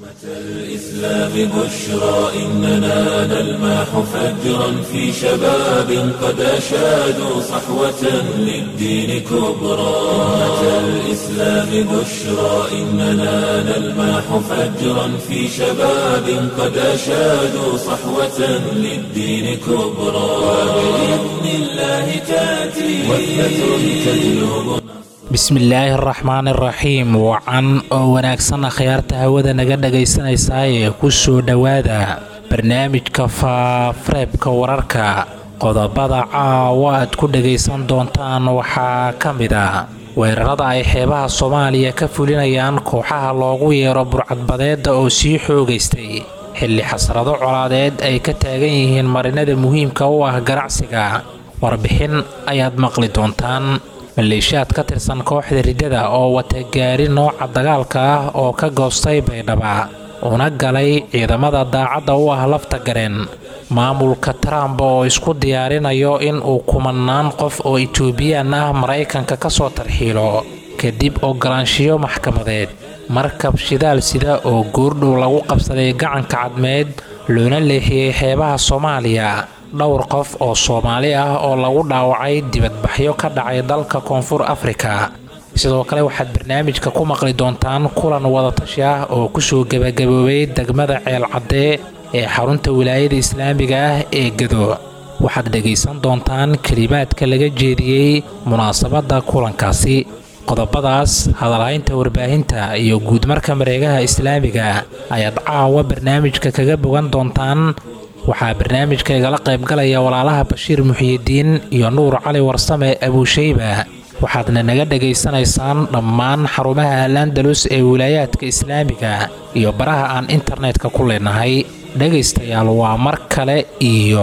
الإسلام بشرى إننا نلمح فجرا في شباب قد أشادوا صحوة للدين كبرى أمة الإسلام بشرى إننا نلمح فجرا في شباب قد أشادوا صحوة للدين كبرى وبإذن الله تأتي وثبة تجلب bismillaahi araxmaani araxiim wacan oo wanaagsan akhyaarta hawada naga dhagaysanaysaayee ku soo dhowaada barnaamijka faafareebka wararka qodobada caawa aad ku dhagaysan doontaan waxaa ka mid a weerarada ay xeebaha soomaaliya ka fulinayaan kooxaha loogu yeero burcadbadeedda oo sii xoogaystay xilli xasrado colaadeed ay ka taagan yihiin marinada muhiimka u ah ganacsiga warbixin ayaad maqli doontaan maleeshiyaad ka tirsan kooxda riddada oo wata gaari nooca dagaalka ah oo ka goostay baydhaba una galay ciidamada daacadda u ah lafta gareen maamulka trump oo isku diyaarinayo in uu kumanaan qof oo etoobiyaan ah maraykanka ka soo tarxiilo kadib ogolaanshiyo maxkamadeed markab shidaal sida oo goordhow lagu qabsaday gacanka cadmeed loona leexiyey xeebaha soomaaliya dhowr qof oo soomaali ah oo lagu dhaawacay dibadbaxyo ka dhacay dalka koonfur afrika sidoo kale waxaad barnaamijka ku maqli doontaan kulan wadatashi ah oo kusoo gebagaboobay degmada ceelcaddee ee xarunta wilaayada islaamiga ah ee gado waxaad dhegaysan doontaan kelimaadka laga jeediyey munaasabadda kulankaasi qodobadaas hadalhaynta warbaahinta iyo guudmarka mareegaha islaamiga ayaad caawa barnaamijka kaga bogan doontaan waxaa barnaamijka igala qaybgalaya walaalaha bashiir muxiyidiin iyo nuur cali warsame abuushayba waxaadna naga dhegaysanaysaan dhammaan xarumaha alandalus ee wilaayaadka islaamiga iyo baraha aan internetka ku leenahay dhegaystayaal waa mar kale iyo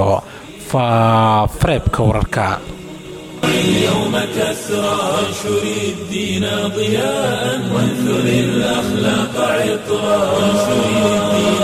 faafareebka wararka اليوم كسرى وانشر الدين ضياء وانثر الأخلاق عطرا وانشر الدين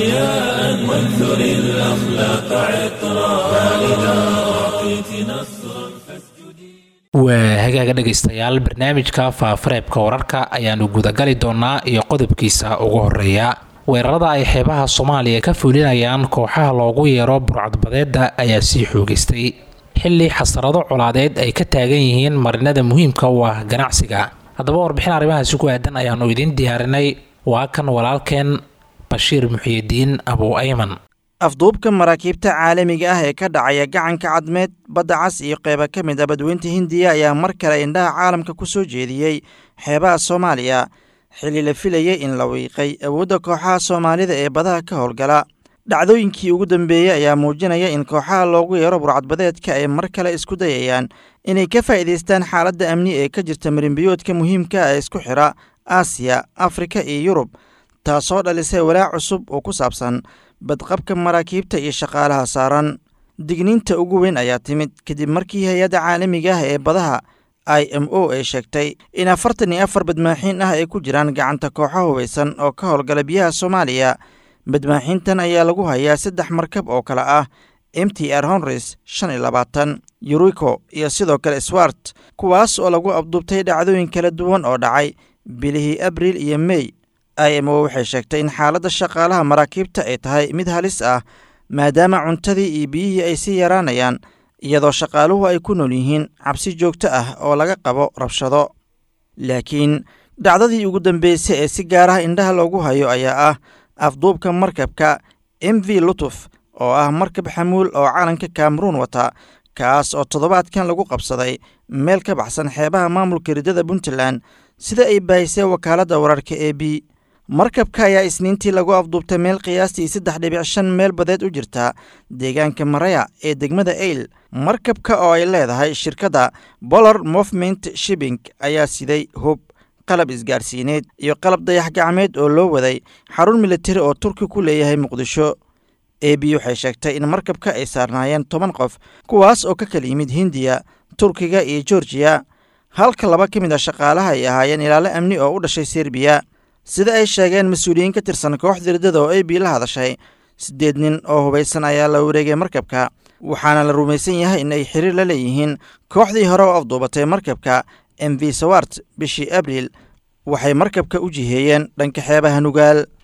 ضياء وانثر الأخلاق عطرا فإذا أعطيت نصرا فاسجدي waa hagaaga dhegaystayaal barnaamijka faafareebka wararka ayaanu gudagali doonaa iyo qodobkiisa ugu horeeya weerarada ay xeebaha soomaaliya ka fulinayaan kooxaha loogu yeero burcadbadeedda ayaa sii xoogaystay xilli xasarado colaadeed ay ka taagan yihiin marinada muhiimka u ah ganacsiga haddaba warbixin arrimahaasi ku aadan ayaannu idiin diyaarinay waa kan walaalkeen bashiir muxiyidiin abuu ayman afduubka maraakiibta caalamiga ah ee ka dhacaya gacanka cadmeed badda cas iyo qeyba ka mid a badweynta hindiya ayaa mar kale indhaha caalamka ku soo jeediyey xeebaha soomaaliya xilli la filayay in la wiiqay awoodda kooxaha soomaalida ee badaha ka howlgala dhacdooyinkii ugu dambeeyey ayaa muujinaya in kooxaha loogu yeero burcadbadeedka ay mar kale isku dayayaan inay ka faa'iidaystaan xaaladda amni ee ka jirta marinbiyoodka muhiimka ee isku xidha aasiya afrika iyo yurub taasoo dhalisay walaac cusub oo ku saabsan badqabka maraakiibta iyo shaqaalaha saaran digniinta ugu weyn ayaa timid kadib markii hay-adda caalamiga ah ee badaha i m o ay sheegtay in afartan iyo afar badmaaxiin ah ay ku jiraan gacanta kooxo hubaysan oo ka howlgala biyaha soomaaliya badmaaxiintan ayaa lagu hayaa saddex markab oo kale ah m t r honres shan iyo labaatan yuriko iyo sidoo kale swart kuwaas oo lagu abduubtay dhacdooyin kala duwan oo dhacay bilihii abriil iyo mey i m o waxay sheegtay in xaaladda shaqaalaha maraakiibta ay tahay mid halis ah maadaama cuntadii iyo biyihii ay sii yaraanayaan iyadoo shaqaaluhu ay ku nool yihiin cabsi joogto ah oo laga qabo rabshado laakiin dhacdadii ugu dambeysay ee si gaar ah indhaha loogu hayo ayaa ah afduubka markabka m v lutuf oo ah markab xamuul oo calanka kameruun wata kaas oo toddobaadkan lagu qabsaday meel ka baxsan xeebaha maamulka riddada puntland sida ay baahisay wakaaladda wararka e b markabka ayaa isniintii lagu afduubtay meel qiyaastii saddex dhibic shan meel badeed u jirta deegaanka maraya ee degmada eyl markabka oo ay leedahay shirkadda bolar movement shibing ayaa siday hub qalab isgaarsiineed iyo qalab dayax gacmeed oo loo waday xarun militari oo turki ku leeyahay muqdisho e b waxay sheegtay in markabka ay saarnaayeen toban qof kuwaas oo ka kala yimid hindiya turkiga iyo georgiya halka laba ka mid a shaqaalaha ay ahaayeen ilaalo amni oo u dhashay serbiya sida ay sheegeen mas-uuliyiin ka tirsan kooxda riddada oo e b la hadashay siddeed nin oo hubaysan ayaa la wareegay markabka waxaana la rumaysan yahay in ay xiriir la leeyihiin kooxdii hore oo afduubatay markabka m v sawart bishii abriil waxay markabka u jiheeyeen dhanka xeebaha nugaal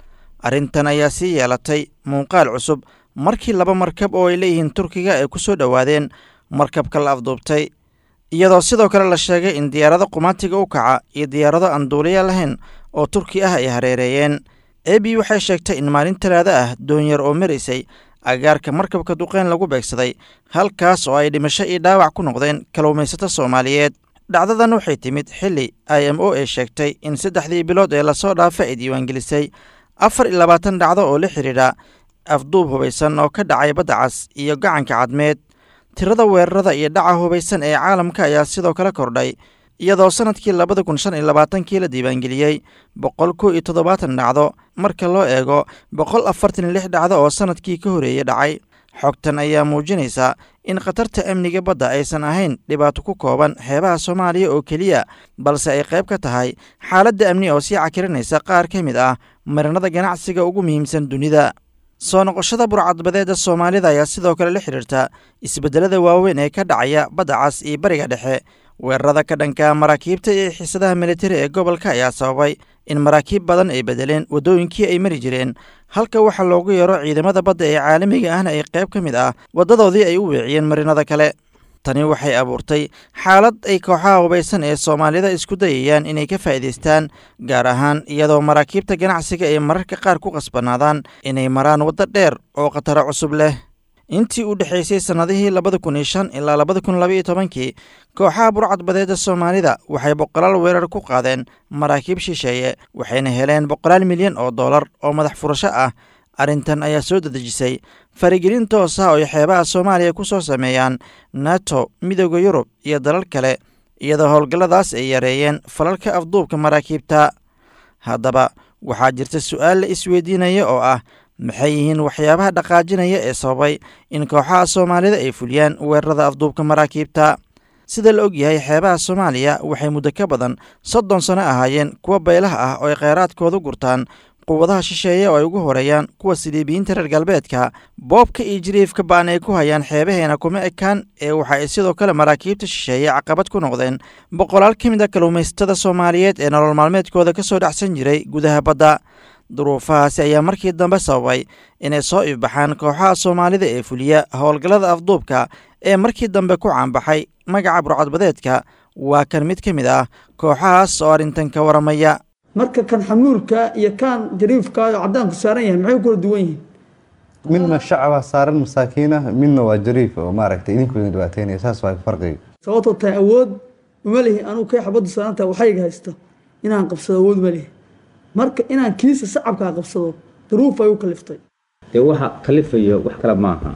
arrintan ayaa sii yeelatay muuqaal cusub markii laba markab oo ay leeyihiin turkiga ay ku soo dhowaadeen markabka la afduubtay iyadoo sidoo kale la sheegay in diyaarado qumaatiga u kaca iyo diyaarado aan duuliya lahayn oo turki ah ay hareereeyeen ebi waxay sheegtay in maalin talaado ah doonyar oo maraysay agaarka markabka duqeyn lagu beegsaday halkaas oo ay dhimasho iyo dhaawac ku noqdeen kalluumaysato soomaaliyeed dhacdadan waxay timid xilli i m o ay sheegtay in saddexdii bilood ee lasoo dhaafa ay diiwaangelisay afar iyo labaatan dhacdo oo la xidhiidha afduub hubaysan oo ka dhacay badda cas iyo gacanka cadmeed tirada weerarada iyo dhaca hubaysan ee caalamka ayaa sidoo kale kordhay iyadoo sannadkii labada kun shan iyo labaatankii la diiwaangeliyey boqol kow iyo toddobaatan dhacdo marka loo eego boqol afartan iyo lix dhacdo oo sannadkii ka horeeyey dhacay xogtan ayaa muujinaysa in khatarta amniga badda aysan ahayn dhibaato ku kooban xeebaha soomaaliya oo keliya balse ay qayb ka tahay xaaladda amni oo sii cakirinaysa qaar ka mid ah marinada ganacsiga ugu muhiimsan dunida soo noqoshada burcadbadeedda soomaalida ayaa sidoo kale la xidhiirta isbeddelada waaweyn ee ka dhacaya badda cas iyo bariga dhexe weerarada ka dhanka maraakiibta iyo xiisadaha militari ee gobolka ayaa sababay in maraakiib badan ay bedeleen waddooyinkii ay mari jireen halka waxaa loogu yeero ciidamada badda ee caalamiga ahna ay qayb ka mid ah waddadoodii ay u weeciyeen marinada kale tani waxay abuurtay xaalad ay kooxaha hubaysan ee soomaalida isku dayayaan inay ka faa'iidaystaan gaar ahaan iyadoo maraakiibta ganacsiga ay mararka qaar ku qasbanaadaan inay maraan waddo dheer oo khataro cusub leh intii u dhexaysay sannadihii labada kun iyo shan ilaa labada kun labaiyo tobankii kooxaha burcadbadeedda soomaalida waxay boqolaal weerar ku qaadeen maraakiib shisheeye waxayna heleen boqolaal milyan oo dollar oo madax furasho ah arrintan ayaa soo dadejisay farigelin toos ah oo ay xeebaha soomaaliya ku soo sameeyaan nato midooda yurub iyo dalal kale iyadoo howlgalladaas ay yareeyeen falalka afduubka maraakiibta haddaba waxaa jirta su'aal la isweydiinaya oo ah maxay yihiin waxyaabaha dhaqaajinaya ee sababay in kooxaha soomaalida ay fuliyaan weerarada afduubka maraakiibta sida la og yahay xeebaha soomaaliya waxay muddo ka badan soddon sano ahaayeen kuwa baylaha ah oo ay kheyraadkooda gurtaan quwadaha shisheeye oo ay ugu horeeyaan kuwa siliibiyiinta reer galbeedka boobka iyo jiriifka ba'an ay ku hayaan xeebaheena kuma ekaan ee waxa ay sidoo kale maraakiibta shisheeye caqabad ku noqdeen boqolaal ka mid a kalluumaysatada soomaaliyeed ee nolol maalmeedkooda ka soo dhacsan jiray gudaha badda duruufahaasi ayaa markii dambe sababay inay soo ifbaxaan kooxaha soomaalida ee fuliya howlgallada afduubka ee markii dambe ku caanbaxay magaca burcadbadeedka waa kan mid ka mid ah kooxahaas oo arrintan ka waramaya marka kan xamuulka iyo kan jariifka oo cadaanku saaran yahay maxay kula duwan yihiin midna shacaba saaran masaakiinah midna waa jariif oo maaragtay idinku idin dhibaateynaya saas waa farqiga sababtoo tahay awood uma lihi anugu kay xabaddu saarantaha waxayga haysto inaan qabsado awood ma lihi marka inaan kiisa sacabkaa qabsado duruuf ay u kaliftay dee waxa kalifayo wax kale maaha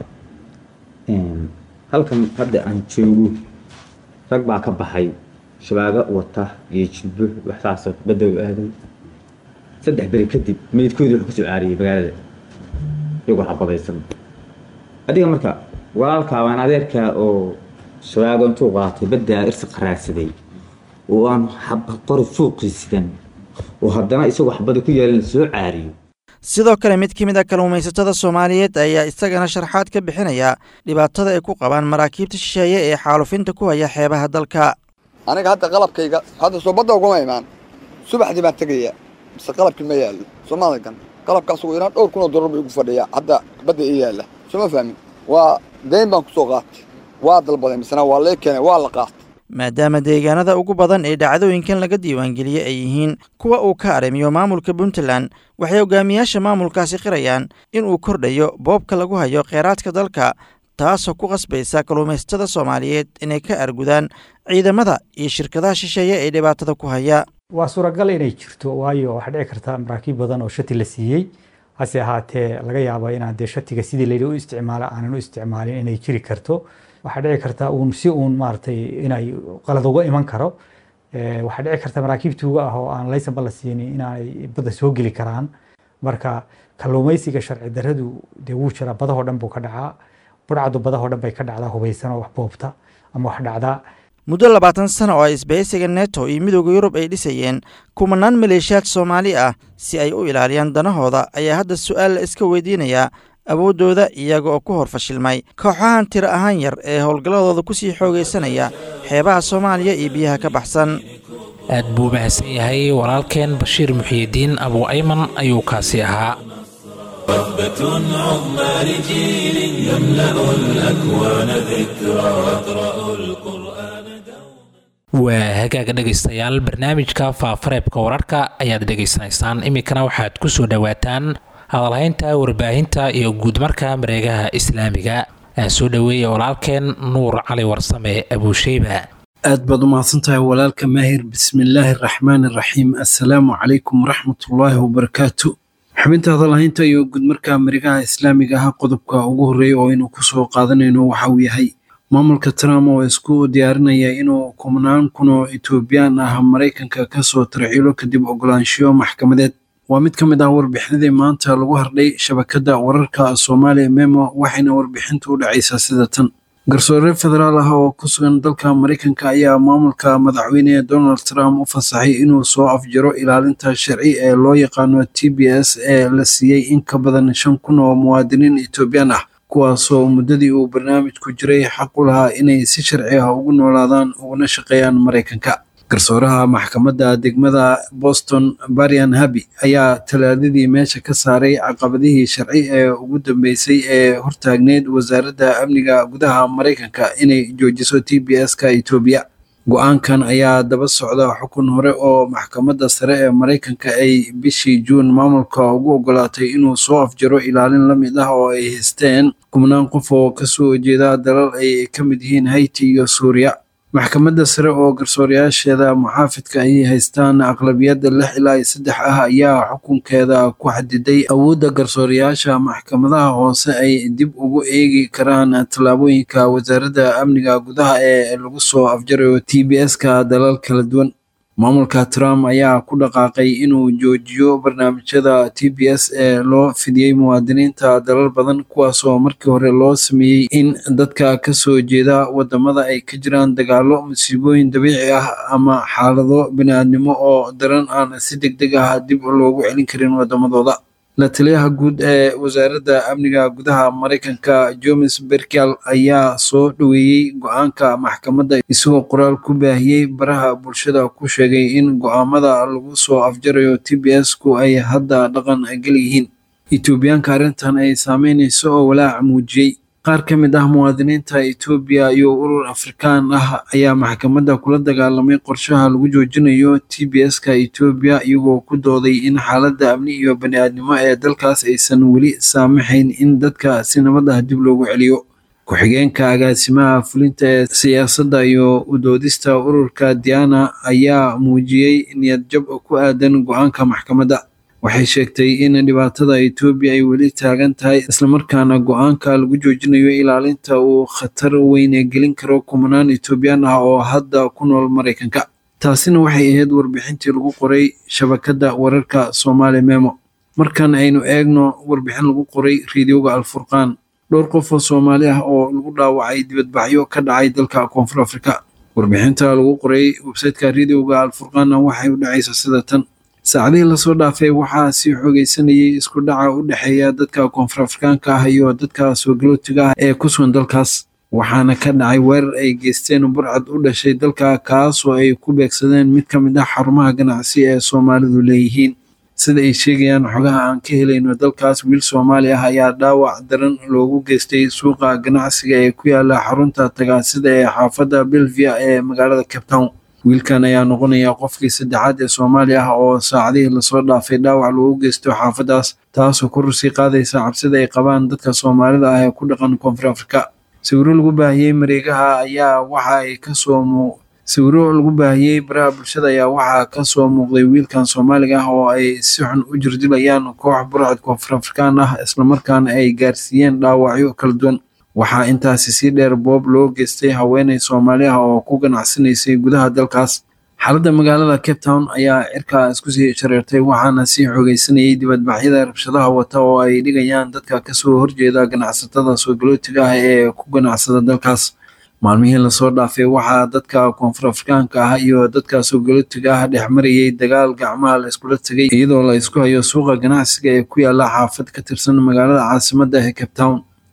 halkan hadda aan joogo rag baa ka baxay shabaago wata iyo jilbo waxsaasoo badow aaday saddex beri kadib meydkoodii wuxuu kasoo caariyey magaalada iyagoo xabadaysan adiga marka walaalkaabaan adeerkaa oo shabaago intuu qaatay baddaa irsi qaraadsaday oo aan qori suuqii sidan oo haddana isagoo xabada ku yaalin soo caariyo sidoo kale mid ka mid a kalluumaysatada soomaaliyeed ayaa isagana sharxaad ka bixinaya dhibaatada ay ku qabaan maraakiibta shisheeye ee xaalufinta ku haya xeebaha dalka aniga hadda qalabkayga hadda soo badda uguma imaan subaxdii baan tegayaa mise qalabkii ma yaallo soomaaligan qalabkaas ugu yaraan dhowr kun oo dollar buu igu fadhiyaa hadda badda ii yaalla sooma fahmin waa dayn baan ku soo qaatay waa dalbaday misena waa lee keenay waa la qaatay maadaama deegaanada ugu badan ee dhacdooyinkan laga diiwaangeliyey ay yihiin kuwa uu ka arrimiyo maamulka puntland waxay hogaamiyaasha maamulkaasi qirayaan inuu kordhayo boobka lagu hayo kheyraadka dalka taasoo ku qasbaysa kalluumaysatada soomaaliyeed inay ka argudaan ciidamada iyo shirkadaha shisheeye ee dhibaatada ku haya waa suuragal inay jirto waayo waxaa dhici karta maraakiib badan oo shati la siiyey hase ahaatee laga yaabo inaan dee shatiga sidii layidhi u isticmaalo aanan u isticmaalin inay jiri karto waxaa dhici karta uun si uun maaragtay inay qalad uga iman karo waxaa dhici karta maraakiibtuuga ah oo aan laysanba la siinin inay badda soo geli karaan marka kalluumaysiga sharci daradu dee wuu jiraa badahoo dhan buu ka dhacaa burcadu badahoo dhan bay ka dhacdaa hubaysan oo wax boobta ama wax dhacdaa muddo labaatan sano oo ay isbahaysiga neto iyo midooda yurub ay dhisayeen kumanaan maleeshiyaad soomaali ah si ay u ilaaliyaan danahooda ayaa hadda su'aal la iska weydiinayaa awooddooda iyaga oo ku hor fashilmay kooxahan tiro ahaan yar ee howlgalladooda ku sii xoogaysanaya xeebaha soomaaliya iyo biyaha ka baxsan aad buu mahadsan yahay walaalkeen bashiir muxiyidiin abu ayman ayuu kaasi ahaa موهبة عظمى لجيل يملأ الأكوان ذكرى يقرأ القرآن waa hagaaga dhegaystayaal barnaamijka faafareebka wararka ayaad dhegaysanaysaan iminkana waxaad ku soo dhowaataan hadalhaynta warbaahinta iyo guudmarka mareegaha islaamiga aan soo dhoweeya walaalkeen nuur cali warsame abuusheyba aad baad u mahadsantahay walaalka maahir bismillaahi araxmaan araxiim assalaamu calaykum waraxmatullaahi wabarakaatu xubinta hadalhaynta iyo guudmarka mareegaha islaamiga ah qodobka ugu horreeya oo aynu kusoo qaadanayno waxa uu yahay maamulka trump oo isku diyaarinaya inuu kumnaan kun oo etoobiyaan ah maraykanka kasoo tarxiilo kadib ogolaanshiyo maxkamadeed waa mid ka mid ah warbixinadii maanta lagu hardhay shabakadda wararka soomaaliya memo waxayna warbixintu u dhacaysaa sida tan garsoore federaal ah oo ku sugan dalka maraykanka ayaa maamulka madaxweyne donald trump u fasaxay inuu soo afjaro ilaalinta sharci ee loo yaqaano t b s ee la siiyey in ka badan shan kun oo muwaadiniin etoobiyaan ah kuwaasoo muddadii uu barnaamijku jiray xaq u lahaa inay si sharci ah ugu noolaadaan uguna shaqeeyaan maraykanka garsooraha maxkamadda degmada boston barian habi ayaa talaadadii meesha ka saaray caqabadihii sharci ee ugu dambeysay ee hortaagneyd wasaaradda amniga gudaha maraykanka inay joojiso t b s-ka etoobiya go-aankan ayaa daba socda xukun hore oo maxkamadda sare ee maraykanka ay bishii juun maamulka ugu ogolaatay inuu soo afjaro ilaalin la mid ah oo ay haysteen kubnaan qof oo kasoo jeeda dalal ay ka mid yihiin hayti iyo suuriya maxkamadda sare oo garsoorayaasheeda muxaafidka ayay haystaan aqlabiyadda lix ilaa iyo saddex ah ayaa xukunkeeda ku xadiday awoodda garsoorayaasha maxkamadaha hoose ay dib ugu eegi karaan tallaabooyinka wasaaradda amniga gudaha ee lagu soo afjarayo t b s-ka dalal kala duwan maamulka trump ayaa ku dhaqaaqay inuu joojiyo barnaamijyada t b s ee loo fidiyey muwaadiniinta dalal badan kuwaasoo markii hore loo sameeyey in dadka kasoo jeeda wadamada ay ka jiraan dagaalo musiibooyin dabiici ah ama xaalado biniaadnimo oo daran aan si deg deg ah dib loogu celin karin wadamadooda la taliyaha guud ee wasaaradda amniga gudaha maraykanka jomes berkel ayaa soo dhoweeyey go-aanka maxkamadda isagoo qoraal ku baahiyey baraha bulshada ku sheegay in go-aamada lagu soo afjarayo t b s-ku ay hadda dhaqan gal yihiin etoobiyaanka arrintan ay saameynayso oo walaac muujiyey qaar ka mid ah muwaadiniinta etoobiya iyo urur afrikaan ah ayaa maxkamadda kula dagaalamay qorshaha lagu joojinayo t b s-ka etoobiya iyagoo ku dooday in xaaladda amni iyo bani-aadnimo ee dalkaas aysan weli saamaxayn in dadka si nabad ah dib loogu celiyo ku-xigeenka agaasimaha fulinta ee siyaasadda iyo udoodista ururka diana ayaa muujiyey niyadjab ku aadan go-aanka maxkamadda waxay sheegtay in dhibaatada etoobiya ay weli taagan tahay islamarkaana go-aanka lagu joojinayo ilaalinta uu khatar weyne gelin karo kumanaan etoobiyaan ah oo hadda ku nool maraykanka taasina waxay ahayd warbixintii lagu qoray shabakadda wararka soomaali memo markan aynu eegno warbixin lagu qoray rediyoga alfurqaan dhowr qof oo soomaali ah oo lagu dhaawacay dibadbaxyo ka dhacay dalka koonfur afrika warbixinta lagu qoray websayteka rediyoga alfurqaanna waxay u dhacaysa sida tan saacadihii lasoo dhaafay waxaa sii xoogeysanayay isku dhaca u dhexeeya dadka koonfur afrikaanka ah iyo dadka soogalotiga ah ee ku sugan dalkaas waxaana ka dhacay weerar ay geysteen burcad u dhashay dalka kaasoo ay ku beegsadeen mid ka mid ah xarumaha ganacsi ee soomaalidu leeyihiin sida ay sheegayaan xogaha aan ka helayno dalkaas wiil soomaali ah ayaa dhaawac daran loogu geystay suuqa ganacsiga ee ku yaala xarunta tagaasida ee xaafadda belvia ee magaalada cape town wiilkan ayaa noqonaya qofkii saddexaad ee soomaali ah oo saacadihii lasoo dhaafay dhaawac loogu geysto xaafaddaas taasoo kor usii qaadaysa cabsida ay qabaan dadka soomaalida ah ee ku dhaqan koonfur afrika sawiro lagu baahiyey mareegaha ayaa waxa ay kasoo muu sawiro lagu baahiyey baraha bulshada ayaa waxaa kasoo muuqday wiilkan soomaaliga ah oo ay si xun u jirdilayaan koox burcad koonfur afrikaan ah islamarkaana ay gaarsiiyeen dhaawacyo kala duwan waxaa intaasi sii dheer boob loo geystay haweeney soomaali ah oo ku ganacsanaysay gudaha dalkaas xaaladda magaalada cape town ayaa cirkaa isku sii shareertay waxaana sii xoogeysanayay dibadbaxyada rabshadaha wata oo ay dhigayaan dadka kasoo horjeeda ganacsatada soogalotiga ah ee ku ganacsada dalkaas maalmihii lasoo dhaafay waxaa dadka koonfur afrikaanka ah iyo dadka soogalotiga ah dhex marayay dagaal gacmaha la iskula tegay iyadoo la isku hayo suuqa ganacsiga ee ku yaala xaafad ka tirsan magaalada caasimadda ee cape town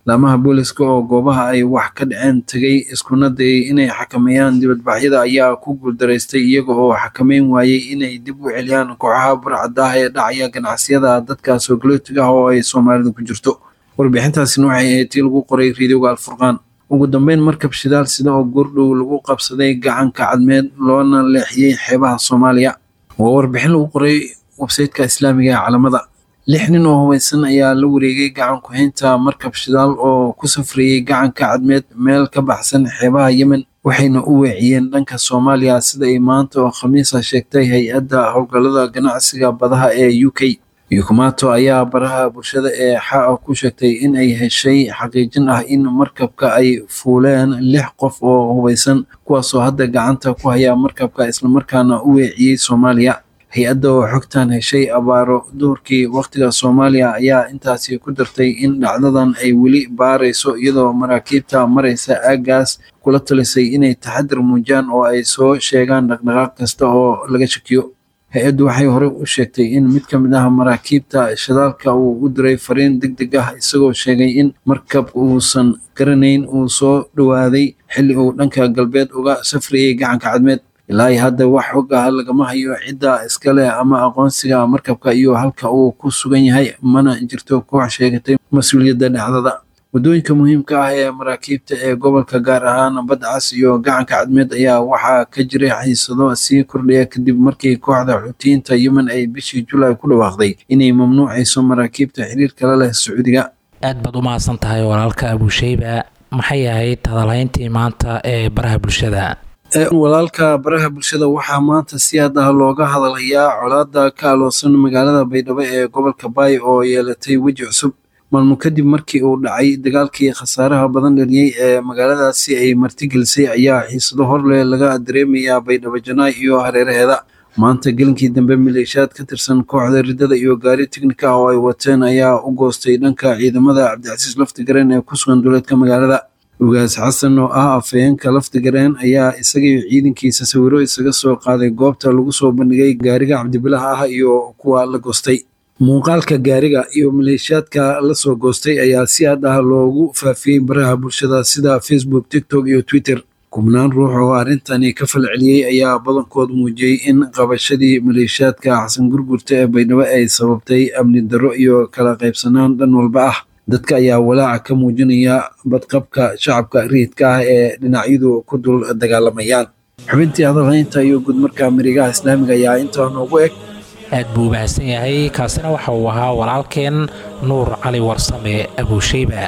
laamaha booliska oo goobaha ay wax ka dhaceen tegay iskuna dayay inay xakameeyaan dibadbaxyada ayaa ku guuldaraystay iyaga oo xakameyn waayey inay dib u celiyaan kooxaha burcadda ah ee dhacaya ganacsiyada dadka soogalotiga ah oo ay soomaalidu ku jirto warbixintaasina waxay ahayd tii lagu qoray riidowga alfurqaan ugu dambeyn markab shidaal sida oo goordhow lagu qabsaday gacanka cadmeed loona leexiyey xeebaha soomaaliya waa warbixin lagu qoray websayteka islaamiga ee calamada lix nin oo hubaysan ayaa la wareegay gacan ku-haynta markab shidaal oo ku safrayey gacanka cadmeed meel ka baxsan xeebaha yemen waxayna u weeciyeen dhanka soomaaliya sida ay maanta oo khamiisa sheegtay hay-adda howlgallada ganacsiga badaha ee u k yukumato ayaa baraha bulshada ee xaa ku sheegtay in ay heshay xaqiijin ah in markabka ay fuuleen lix qof oo hubaysan kuwaasoo hadda gacanta ku haya markabka islamarkaana u weeciyey soomaaliya hay-adda oo xogtan heshay abaaro duhurkii wakhtiga soomaaliya ayaa intaasi ku dartay in dhacdadan ay weli baarayso iyadoo maraakiibta maraysa aaggaas kula talisay inay taxadir muujiyaan oo ay soo sheegaan dhaqdhaqaaq kasta oo laga shakiyo hay-addu waxay horey u sheegtay in mid ka mid ah maraakiibta shidaalka uu u diray fariin deg deg ah isagoo sheegay in markab uusan garanayn uu soo dhowaaday xilli uu dhanka galbeed uga safrayay gacanka cadmeed ilaa hadda wax xog ah lagama hayo cidda iskale ama aqoonsiga markabka iyo halka uu ku sugan yahay mana jirto koox sheegatay mas-uuliyadda dhacdada waddooyinka muhiimka ah ee maraakiibta ee gobolka gaar ahaan badcas iyo gacanka cadmeed ayaa waxaa ka jiray xiisado sii kordhaya kadib markii kooxda xutiyiinta yemen ay bishii julaay ku dhawaaqday inay mamnuucayso maraakiibta xiriir kala leh sacuudiga aad baad u mahadsan tahay walaalka abusheyba maxay ahayd hadalhayntii maanta ee baraha bulshada walaalka baraha bulshada waxaa maanta si aad ah looga hadalhayaa colaada ka aloosan magaalada baydhabo ee gobolka baay oo yeelatay weji cusub maalmo kadib markii uu dhacay dagaalkii khasaaraha badan dhaliyey ee magaaladaasi ay martigelisay ayaa xiisado horleh laga dareemayaa baydhabo janaay iyo hareeraheeda maanta gelinkii dambe maleeshiyaad ka tirsan kooxda riddada iyo gaari tiknika oo ay wateen ayaa u goostay dhanka ciidamada cabdicasiis laftigareen ee ku sugan duleedka magaalada ugaas xasan oo ah afhayeenka laftigareen ayaa isagaiyo ciidankiisa sawiro isaga soo qaaday goobta lagu soo bandhigay gaariga cabdibilaha ah iyo kuwa la goostay muuqaalka gaariga iyo maleeshiyaadka la soo goostay ayaa si aad ah loogu faafiyey baraha bulshada sida facebook tiktok iyo twitter kubnaan ruux oo arrintani ka falceliyey ayaa badankood muujiyey in qabashadii maleeshiyaadka xasan gurgurta ee baydhabo ay sababtay amni darro iyo kala qaybsanaan dhan walba ah dadka ayaa walaaca ka muujinaya badqabka shacabka riidka ah ee dhinacyadu ku dul dagaalamayaan xubintii hadalhaynta iyo gudmarka marigaha islaamiga ayaa intaa noogu eg aad buu u mahadsan yahay kaasina waxa uu ahaa walaalkeen nuur cali warsame abuusheyba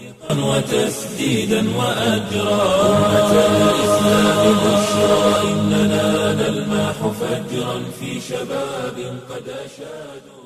وتسديدا وأجرا أمة الإسلام بشرى إننا نلمح فجرا في شباب قد أشادوا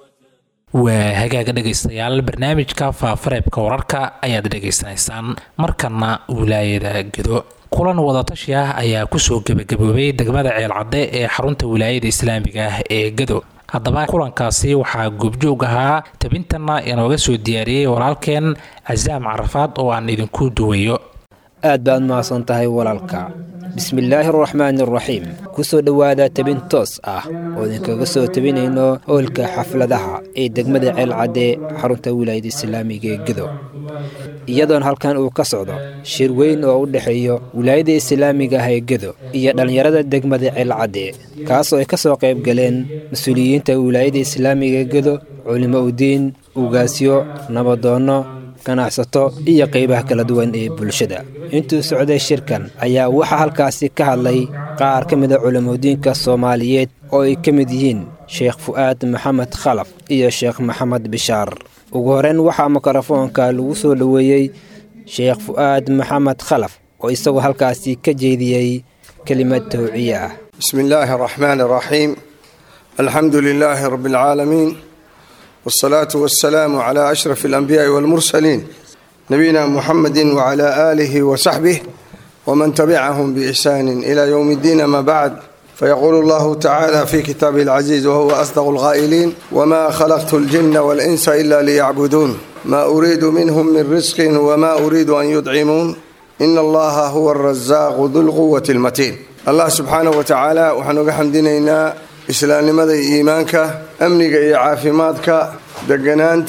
waa hagaaga dhegaystayaal barnaamijka faafareebka wararka ayaad dhegaysanaysaan markana wilaayada gedo kulan wadatashi ah ayaa kusoo gebagaboobay degmada ceelcadde ee xarunta wilaayada islaamiga ah ee gedo haddaba kulankaasi waxaa goobjoog ahaa tabintana inooga soo diyaariyey walaalkeen casaam carafaad oo aan idinku duwayo aad baad mahadsan tahay walaalka bismillaahi araxmaani araxiim ku soo dhowaada tabin toos ah oo idinkaga soo tabinayno howlka xafladaha ee degmada ceelcadde xarunta wilaayada islaamiga ee gedo iyadoona halkan uu ka socdo shir weyn oo u dhexeeyo wilaayada islaamiga ah ee gedo iyo dhallinyarada degmada ceelcadde kaasoo ay ka soo qayb galeen mas-uuliyiinta wilaayada islaamiga ee gedo culimo udiin ugaasyo nabadoonno ganacsato iyo qaybaha kala duwan ee bulshada intuu socday shirkan ayaa waxaa halkaasi ka hadlay qaar ka mida culimadiinka soomaaliyeed oo ay ka mid yihiin sheekh fu'aad maxamed khalaf iyo sheekh maxamed bishaar ugu horeyn waxaa mikrofoonka lagu soo dhoweeyey sheekh fu'aad maxamed khalaf oo isagoo halkaasi ka jeediyey kelimad towciye ah bismi illaahi araxmaani araxiim alxamdu lilaahi rabbi alcaalamiin والصلاة والسلام على أشرف الأنبياء والمرسلين نبينا محمد وعلى آله وصحبه ومن تبعهم بإحسان إلى يوم الدين ما بعد فيقول الله تعالى في كتابه العزيز وهو أصدق الغائلين وما خلقت الجن والإنس إلا ليعبدون ما أريد منهم من رزق وما أريد أن يطعمون إن الله هو الرزاق ذو القوة المتين الله سبحانه وتعالى وحنوك حمدنا islaamnimada iyo iimaanka amniga iyo caafimaadka deganaanta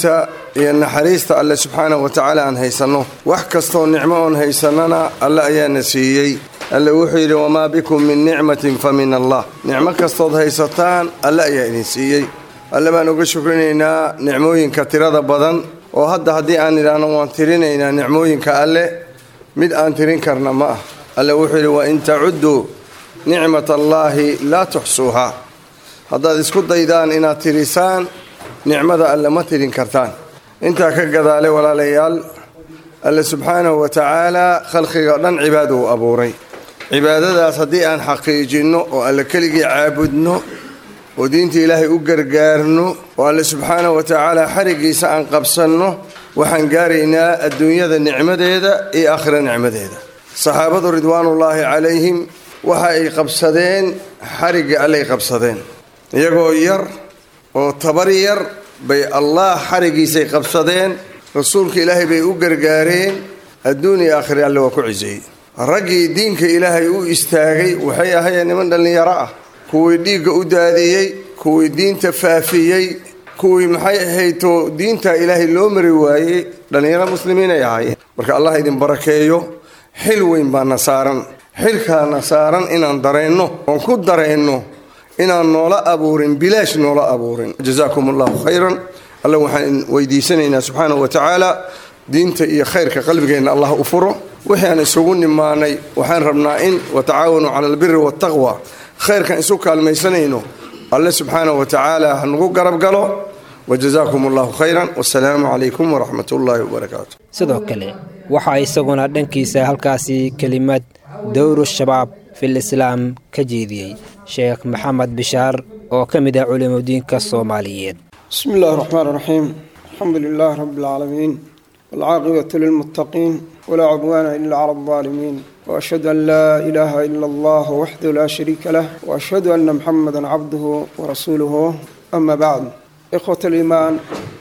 iyo naxariista alle subxaanahu wa tacaala aan haysanno wax kastoo nicmo oon haysannana alle ayaana siiyey alle wuxuu yidhi wamaa bikum min nicmatin fa min allah nicmo kastood haysataan alle ayaa idin siiyey alle baan uga shukrinaynaa nicmooyinka tirada badan oo hadda haddii aan idhaahno waan tirinaynaa nicmooyinka alle mid aan tirin karna ma ah alle wuxuu yidhi wain tacudduu nicmat allaahi laa tuxsuuhaa haddaad isku daydaan inaad tirisaan nicmada alle ma tirin kartaan intaa ka gadaale walaalayaal alle subxaanahu wa tacaalaa khalqiga dhan cibaada uu abuuray cibaadadaas haddii aan xaqiijinno oo alle keligii caabudno oo diinta ilaahay u gargaarno oo alle subxaanahu wa tacaala xarigiisa aan qabsanno waxaan gaaraynaa adduunyada nicmadeeda iyo aakhira nicmadeeda saxaabadu ridwaanullaahi calayhim waxa ay qabsadeen xarigga allay qabsadeen iyagoo yar oo tabar yar bay allah xarigiisay qabsadeen rasuulka ilaahay bay u gargaareen adduun iyo aakhira alle waa ku ciseeyey raggii diinka ilaahay u istaagay waxay ahayeen niman dhallinyaro ah kuwii dhiigga u daadiyey kuwii diinta faafiyey kuwii maxay ahayto diinta ilaahay loo mari waayey dhallinyaro muslimiinay ahaayeen marka allah idin barakeeyo xil weyn baana saaran xilkaana saaran inaan dareenno oon ku dareenno inaan noola abuurin bilaash noola abuurin jazaakum allahu khayran alla waxaan weydiisanaynaa subxaanahu wa tacaala diinta iyo khayrka qalbigeenna allah u furo wixii aan isugu nimaanay waxaan rabnaa in watacaawanuu cala albiri waataqwa khayrkan isu kaalmaysanayno alle subxaanahu wa tacaala ha nagu garab galo wajazaakum allahu khayran wasalaamu calaykum waraxmat ullaahi wabarakaatu sidoo kale waxaa isaguna dhankiisa halkaasi kelimad dowru shabaab fil islaam ka jeediyey sheekh maxamed bishaar oo ka mid ah culimudiinka soomaaliyeed بسم الله الرحمن الرحيم الحمد لله رب العالمين والعاقبة للمتقين ولا عدوان إلا على الظالمين وأشهد أن لا إله إلا الله وحده لا شريك له وأشهد أن محمدا عبده ورسوله أما بعد إخوة الإيمان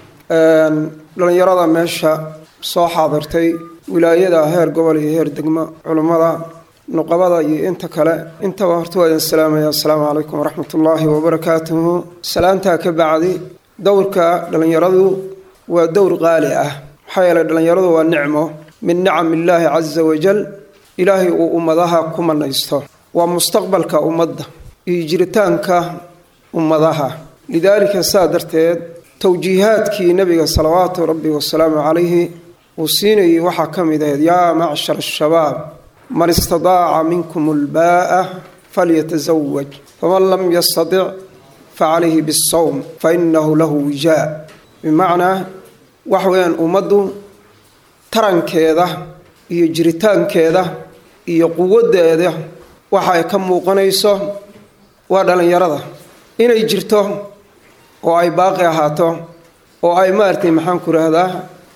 لن يرى ميشا soo xaadirtay wilaayada heer gobol iyo heer degmo culummada nuqabada iyo inta kale intaba horta waa idin salaamaya assalaamu calaykum waraxmat ullaahi wabarakaatuhu salaantaa ka bacdi dowrka dhallinyaradu waa dowr qaali ah maxaa yeelay dhallinyaradu waa nicmo min nicam illaahi casa wajal ilaahay uu ummadaha ku manaysto waa mustaqbalka ummadda iyo jiritaanka ummadaha lidaalika saa darteed towjiihaadkii nebiga salawaatu rabbi wasalaamu calayhi uu siinayay waxaa ka mid ahayd yaa macshar ashabaab man istadaaca minkum ulbaa'a falyatasawaj faman lam yastatic facalayhi bisawm fainahu lahu wijaa bimacnaa wax weeyaan ummaddu tarankeeda iyo jiritaankeeda iyo quwaddeeda waxa ay ka muuqanayso waa dhallinyarada inay jirto oo ay baaqi ahaato oo ay maaragtay maxaan ku rahdaa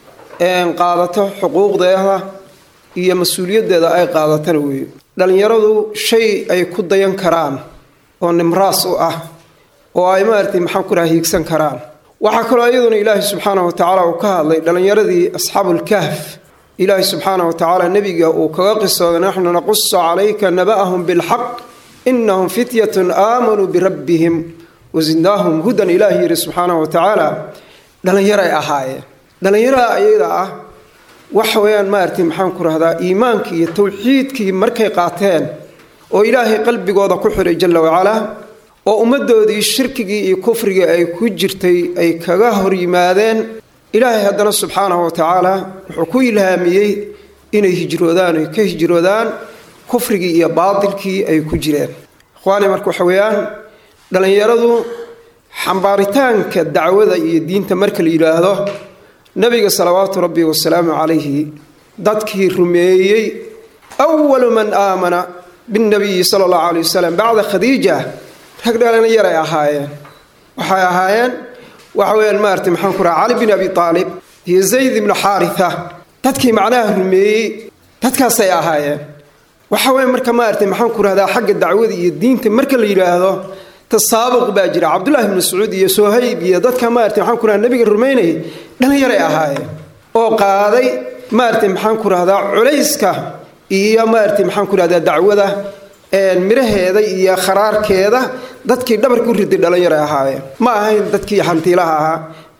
qaadato xuquuqdeeda iyo mas-uuliyaddeeda ay qaadatana weeye dhallinyaradu shay ay ku dayan karaan oo nimraas u ah oo ay maaragtay maxaan ku raha hiigsan karaan waxaa kaloo iyaduna ilaahi subxaanah wa tacaala uu ka hadlay dhallinyaradii asxaabulkahf ilaahi subxaanah wa tacaala nebiga uu kaga qisooday naxnu naqusu calayka naba'ahum bilxaq inahum fityatun aamanuu birabbihim wasidnaahum hudan ilaahi yidhi subxaanah wa tacaala dhallinyaray ahaayeen dhallinyarada ayada ah waxa weeyaan maaragtay maxaan ku rahdaa iimaankii iyo towxiidkii markay qaateen oo ilaahay qalbigooda ku xiray jalla wacalaa oo ummaddoodii shirkigii iyo kufrigii ay ku jirtay ay kaga hor yimaadeen ilaahay haddana subxaanahu wa tacaala wuxuu ku ilhaamiyey inay hijroodaan ay ka hijroodaan kufrigii iyo baatilkii ay ku jireen ikhwaani marka waxa weeyaan dhallinyaradu xambaaritaanka dacwada iyo diinta marka la yidhaahdo nabiga salawaatu rabbi wasalaamu calayhi dadkii rumeeyey awalu man aamana binnabiyi sala allahu calay wasalam bacda khadiija rag dhalinyaray ahaayeen waxay ahaayeen waxa weyaan maarata maxaan ku raha cali bin abi aalib iyo zayd ibnu xaaritha dadkii macnaha rumeeyey dadkaasay ahaayeen waxa weya marka maarata maxaan ku rahdaa xagga dacwada iyo diinta marka la yidhaahdo tasaabuq baa jira cabdullahi bnu mascuud iyo sohayb iyo dadka maarata maxaan ku raha nabiga rumaynayay dhallinyaray ahaayeen oo qaaday maarata maxaan ku rahdaa culayska iyo maarata maxaan ku rahdaa dacwada miraheeda iyo kharaarkeeda dadkii dhabarka u riday dhallinyaray ahaayeen ma ahayn dadkii hantiilaha ahaa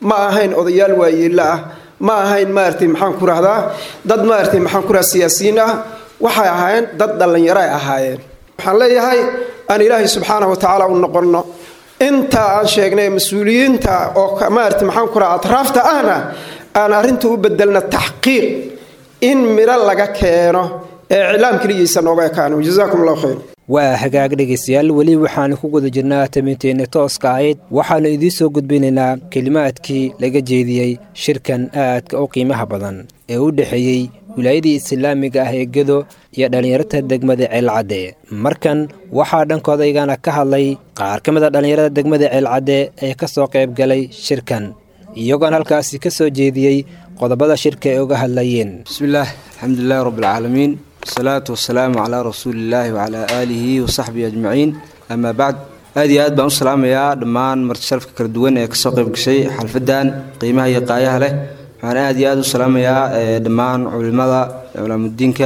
ma ahayn odayaal waayeella ah ma ahayn maaragtay maxaan ku rahdaa dad maaragtay maxaan ku rahdaa siyaasiyiin ah waxay ahaayeen dad dhallinyaro ay ahaayeen waxaan leeyahay aan ilaahay subxaana wa tacaala u noqonno inta aan sheegnay mas-uuliyiinta oo maaragtay maxaan ku rahdaa atraafta ahna aan arrinta u bedelna taxqiiq in midho laga keeno ee iclaam keligiisa nooga ekaano jazaakum allahu khayr waa hagaag dhegaystayaal weli waxaanu ku guda jirnaa tabinteenna tooska ahayd waxaannu idiin soo gudbinaynaa kelimaadkii laga jeediyey shirkan aadka u qiimaha badan ee u dhexeeyey wilaayadii islaamiga ah ee gedo iyo dhallinyarada degmada ceelcadde markan waxaa dhankoodayagana ka hadlay qaar ka mid a dhallinyarada degmada ceelcadde ee ka soo qayb galay shirkan iyagoona halkaasi ka soo jeediyey qodobada shirka ay uga hadlayeen bismillaah alxamdulilahi rabbilcaalamiin wasalaatu wasalaamu calaa rasuulillaahi wacalaa aalihi wasaxbihi ajmaciin amaa bacd aad iyo aad baan u salaamayaa dhammaan marti sharafka kala duwan ee kasoo qayb gashay xalfadan qiimaha iyo qaayaha leh waxaan aad iyo aad u salaamayaa dhammaan culimada culaamudiinka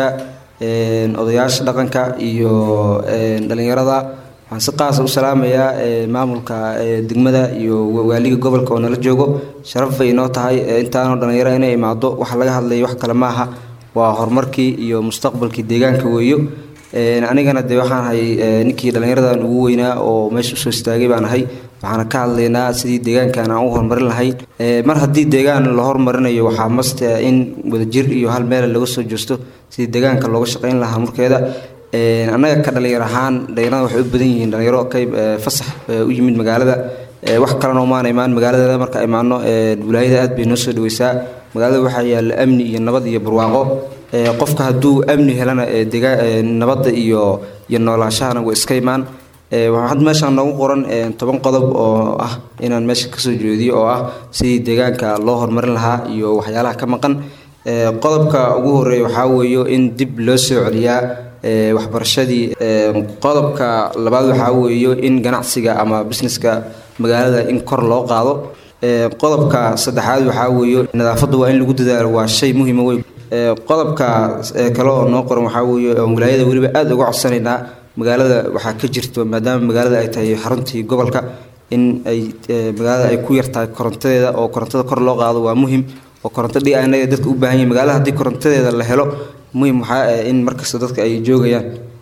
odayaasha dhaqanka iyo dhallinyarada waxaan si qaasa u salaamayaa maamulka degmada iyo waaliga gobolka oo nala joogo sharaf bay inoo tahay intaanoo dhallinyaro inay imaado waxa laga hadlaya wax kale maaha waa horumarkii iyo mustaqbalkii deegaanka weeyo anigana dee waxaan ahay ninkii dhallinyaradan ugu weynaa oo meesha usoo istaagay baan ahay waxaana ka hadlaynaa sidii deegaankan aan u horumarin lahayn mar haddii deegaan la horumarinayo waxaa mast in wadajir iyo hal meel laga soo jeesto sidii deegaanka looga shaqayn lahaa markeeda annaga ka dhalinyar ahaan dhalinyarada waxay u badan yihiin dhalinyaro ka fasax u yimid magaalada wax kalena umaana imaan magaaladeeda marka imaano wilaayada aad bay noo soo dhaweysaa magaalada waxaa yaalla amni iyo nabad iyo barwaaqo qofka hadduu amni helana nabadda iyo iyo noolaashahana waa iska imaan waxaad meeshaan noogu qoran toban qodob oo ah inaan meesha kasoo jeediyo oo ah sidii deegaanka loo horumarin lahaa iyo waxyaalaha ka maqan qodobka ugu horeeya waxaa weeyo in dib loo soo celiyaa waxbarashadii qodobka labaad waxaa weeyo in ganacsiga ama businesska magaalada in kor loo qaado qodobka saddexaad waxaa weeyo nadaafadda waa in lagu dadaalo waa shay muhiima wey qodobka kale oo noo qoran waxaa weeye oon wilaayada weliba aada uga codsanaynaa magaalada waxaa ka jirto maadaama magaalada ay tahay xaruntii gobolka in ay magaalada ay ku yartahay korontadeeda oo korontada kor loo qaado waa muhim oo koronto dhi anaga dadka u baahan yihin magaalada haddii korontadeeda la helo muhim waxaa in markasta dadka ay joogayaan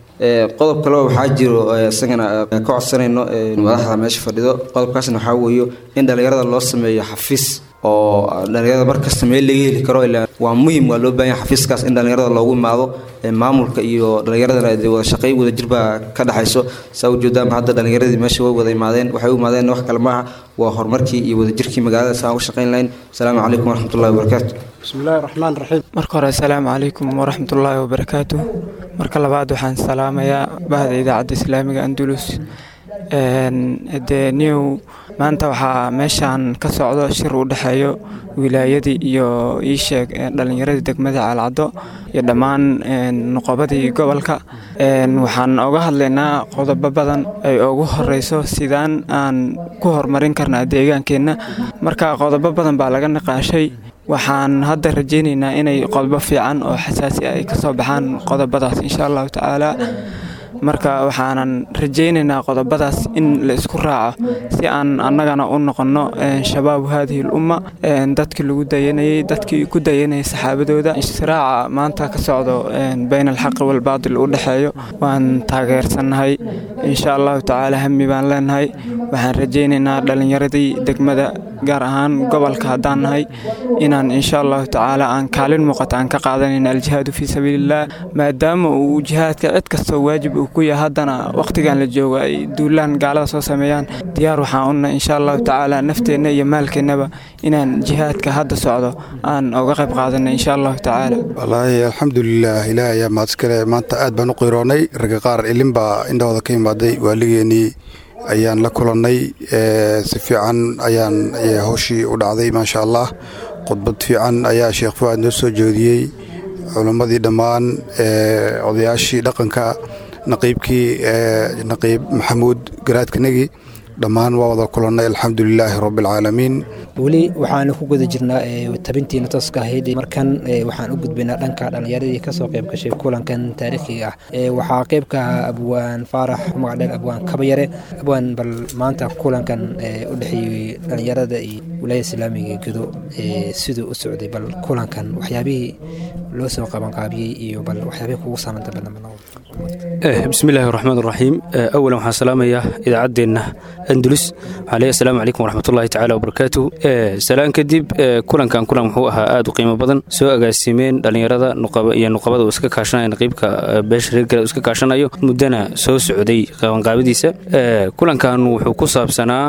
qodob kale waxaa jiro isagana ka codsanayno madaxda meesha fadhido qodobkaasna waxaa weeyo in dhallinyarada loo sameeyo xafiis oo dhallinyarada markasta meel laga heli karo ilaa waa muhim waa loo baahan yahay xafiiskaas in dhallinyarada loogu imaado maamulka iyo dhallinyaradana dee wada shaqay wada jir baa ka dhexayso saa ujeedaama hadda dhallinyaradii meesha way wada imaadeen waxay u imaadeen wax kale maaha waa horumarkii iyo wadajirkii magaalada saa uga shaqayn lahayn asalaamu calaykum waraxmatullahi wabarakaatu bismillahi raxmaan raxiim marka hore asalaamu calaykum waraxmatullaahi wabarakaatu marka labaad waxaan salaamayaa bahda idaacadda islaamiga andulus dee new maanta waxaa meeshaan ka socdo shir u dhexeeyo wilaayadii iyo iisheeg dhallinyaradii degmada caalcaddo iyo dhammaan nuqobadii gobolka waxaan oga hadlaynaa qodobo badan ay ugu horeyso sidaan aan ku horumarin karnaa deegaankeenna marka qodobo badan baa laga niqaashay waxaan hadda rajaynaynaa inay qodobo fiican oo xasaasi ah ay ka soo baxaan qodobadaas insha allahu tacaala marka waxaanan rajaynaynaa qodobadaas in la isku raaco si aan annagana u noqonno shabaabu haadihi lumma dadkii lagu dayanayey dadkii ku dayanayay saxaabadooda istiraaca maanta ka socdo bayna alxaqi walbaatil u dhexeeyo waan taageersannahay insha allahu tacaala hami baan leenahay waxaan rajaynaynaa dhallinyaradii degmada gaar ahaan gobolka haddaan nahay inaan insha allahu tacaala aan kaalin muuqata aan ka qaadanayna aljihaadu fii sabiiliillah maadaama uu jihaadka cid kastoo waajib uu ku yahay haddana wakhtigan la joogo ay duulaan gaalada soo sameeyaan diyaar waxaan unna insha allahu tacaala nafteenna iyo maalkeennaba inaan jihaadka hadda socdo aan uga qayb qaadanay insha allahu tacaala wallaahi alxamdulilah ilaah ayaa mahadskale maanta aad baan u qiroonnay ragga qaar ilin baa indhahooda ka imaaday waaligeenii ayaan la kulannay si fiican ayaan howshii u dhacday maasha allah khudbad fiican ayaa sheekh fuaad noo soo jeediyey culimmadii dhammaan odayaashii dhaqanka naqiibkii naqiib maxamuud garaadkanagi dhammaan waa wada kulannay alxamdulilaahi rabbialcaalamiin weli waxaanu ku guda jirnaa tabintiina tooska ahayd markan waxaan u gudbaynaa dhanka dhallinyaradii kasoo qayb gashay kulankan taariikhiga ah waxaa qaybka abwaan faarax magacdheer abwaan kabayare abwaan bal maanta kulankan u dhexeeyey dhallinyarada iyo wilaayada islaamiga ee gedo siduu u socday bal kulankan waxyaabihii loo soo qabanqaabiyey iyo bal waxyaabihii kugu saamanta badan بسم الله الرحمن الرحيم أولا waxaan salaamayaa idaacaddeenna andulus waxaa leeyahay asalaamu calaykum waraxmat ullahi tacaala wabarakaatu salaan kadib kulankan kulan wuxuu ahaa aad u qiimo badan soo agaasimeen dhallinyarada iyo nuqabada uu iska kaashanaya naqiibka beesha reer gala uu iska kaashanayo muddana soo socday qabanqaabadiisa kulankan wuxuu ku saabsanaa